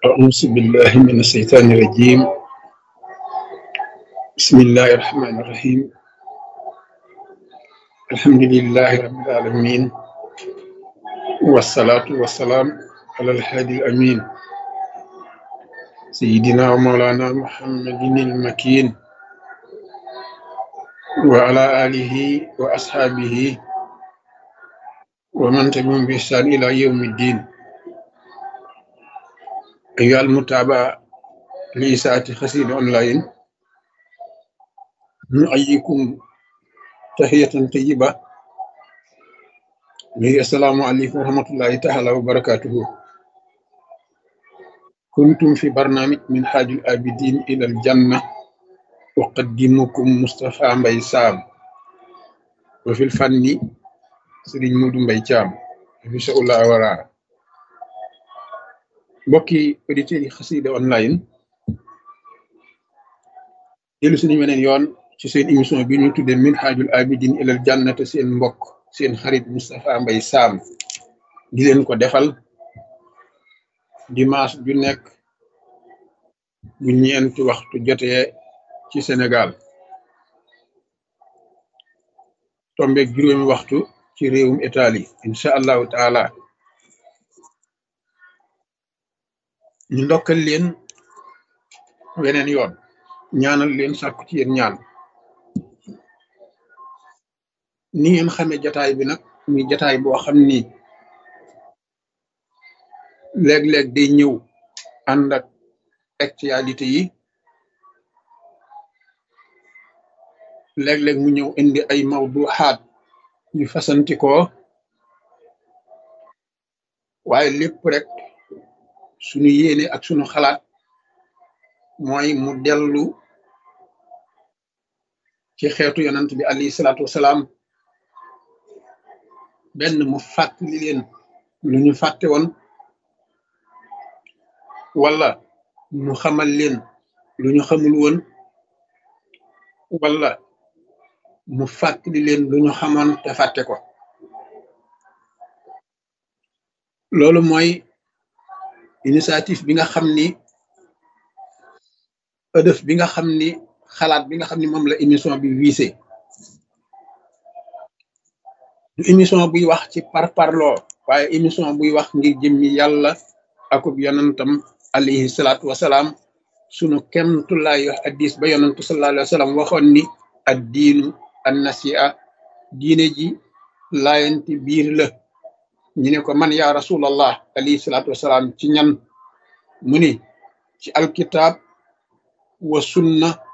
أعوذ بالله من الشيطان الرجيم بسم الله الرحمن الرحيم الحمد لله رب العالمين والصلاة والسلام على الهادي الأمين سيدنا ومولانا محمد المكين وعلى آله وأصحابه ومن تبعهم بإحسان إلى يوم الدين أيها المتابعة لإساءة خسير أونلاين نحييكم تحية طيبة وهي السلام عليكم ورحمة الله تعالى وبركاته كنتم في برنامج من حاج الآبدين إلى الجنة أقدمكم مصطفى مبي سام وفي الفن سيرين مودو مبي جام في شاء الله ورا mbokki auditeurs yi xasida online dellu suñu weneen yoon ci seen émission bi ñu tuddee min haajul abidin ilal jannate seen mbokk seen xarit Moustapha Mbaye Sam di leen ko defal dimanche ju nekk bu ñeenti waxtu jotee ci Sénégal tombeeg juróomi waxtu ci réewum Italie incha allahu taala ñu ndokkal leen weneen yoon ñaanal leen sàkku ci yéen ñaan ni ngeen xamee jataay bi nag muy jataay boo xam ni léeg-léeg day ñëw ànd ak actualité yi léeg-léeg mu ñëw indi ay mawduxaat yu fasantikoo waaye lépp rek sunu yéene ak sunu xalaat mooy mu dellu ci xeetu yonant bi alayhi salaatu wasalaam benn mu fàttali leen lu ñu fàtte woon wala mu xamal leen lu ñu xamul woon wala mu fàttali leen lu ñu xamoon te fàtte ko loolu mooy initiative bi nga xam ni ëdëf bi nga xam ni xalaat bi nga xam ni moom la émission bi wiise du émission buy wax ci parparloo waaye émission buy wax ngir jëmmi yàlla akub yonantam alayhi salaatu wasalaam sunu kemtulaay wax addis ba yonantu sallallahu alayhi wa sallam waxoon ni ad diinu an nasia diine ji laayanti biir la ñu ne ko man yaa rasulallah alayhi salaatu wasalaam ci ñan mu ni ci alkitab wa sunna